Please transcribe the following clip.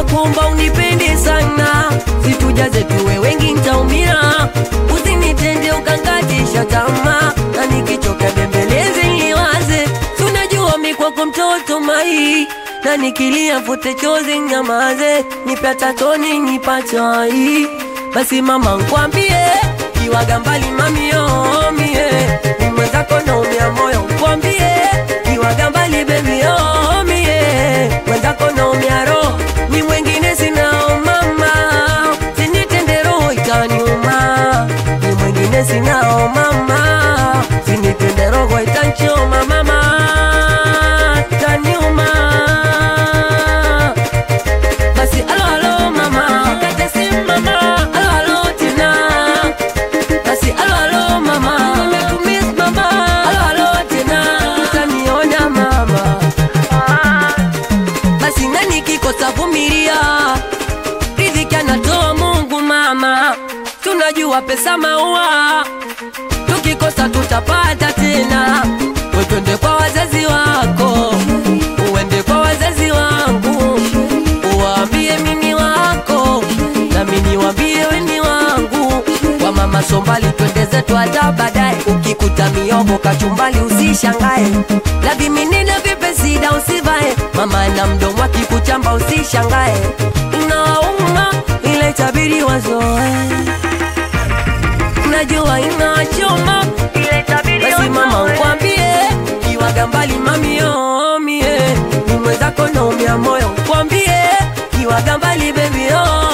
nakuomba unipende sana, situjaze tuwe wengi ntaumia, usinitende ukankatisha tamaa, na nikichoka bembeleze niwaze, tunajua mi kwako mtoto mai na nikilia fute chozi nyamaze, nipe hata toni nipachai, basi mama nkwambie, kiwaga mbali mamio mie, ni mwenzako naumia moyo nkwambie, kiwaga mbali baby oh mie, mwenzako naumia roho, ni mwengine sinao mama, sinitende roho itaniuma, ni mwengine sinao mama, sinitende roho itanchoma mama, itaniuma basi alo alo mama kate simu mama alo alo tina basi alo alo mama nimekumiss mama alo alo tina utaniona mama basi nani kikosa vumilia riziki anatoa Mungu mama tunajua pesa maua tukikosa tutapata tena We twende kwa wazazi wako uende kwa wazazi wangu uwaambie mimi wako nami niwaambie weni wangu kwa mama sombali twende zetu hata baadaye ukikuta miogo kachumbali usishangae la viminina vipesida usivae mama na mdomo akikuchamba usishangae inawauma ile tabiri wazoe najua inachoma basi mama nkwambie kiwaga mbali mamio mie ni mwenzako naumia moyo nkwambie kiwaga mbali bebi oh